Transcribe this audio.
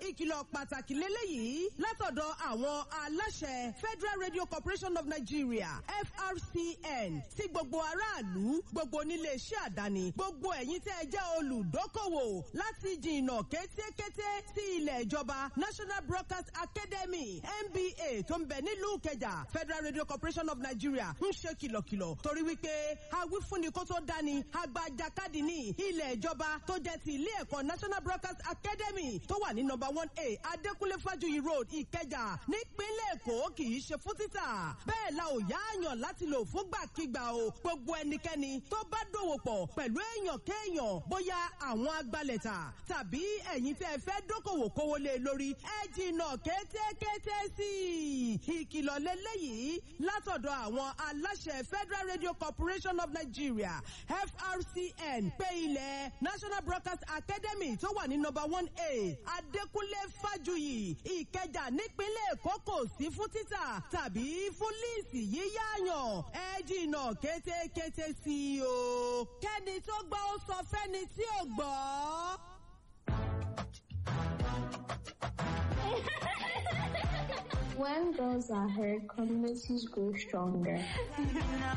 ìkìlọ̀ pàtàkì lélẹ́yìí látọ̀dọ̀ àwọn aláṣẹ Federal Radio Corporation of Nigeria FRCN sí gbogbo aráàlú gbogbo onílé iṣẹ́ àdáni gbogbo ẹ̀yin tẹ́ ẹ jẹ́ olùdókòwò láti jìnnà kétékété sí ilẹ̀ ìjọba National Broadcast Academy NBA tó ń bẹ nílùú Ìkẹjà Federal Radio Corporation of Nigeria ń ṣe kìlọ̀kìlọ̀ torí wípé awífúnni kó tó dání agbajakadì ní ilẹ̀ ìjọba tó jẹ́ ti ilé ẹ̀kọ́ National Broadcast Academy tó wà ní number one A Adékúnlé Fájuyì Road Ìkẹjà nípínlẹ̀ Èkó kì í ṣe fún títà bẹ́ẹ̀ la ò yáàyàn láti lò fúngbàkigbà o gbogbo ẹnikẹ́ni tó bá dòwò pọ̀ pẹ̀lú èèyàn kéèyàn bóyá àwọn agbalẹ̀ta tàbí ẹ̀yin tẹ́ ẹ fẹ́ dókòwò kówó lé lórí ẹ jìnnà kétékété sí i ìkìlọ̀ lélẹ́yìí látọ̀dọ̀ àwọn aláṣẹ Federal Radio Corporation of Nigeria FRCN pé ilẹ̀ National Broadcast Academy tó wà ní number one A Adékúnlé Fájuyì Ìkẹjà nípínlẹ̀ Èkó kò sí fún títà tàbí fún líìsì yíyáyàn ẹ jìnnà kétékété sí i o kẹ́ni tó gbọ́ ó sọ fẹ́ni tí ò gbọ́. When girls are heard, communities grow stronger.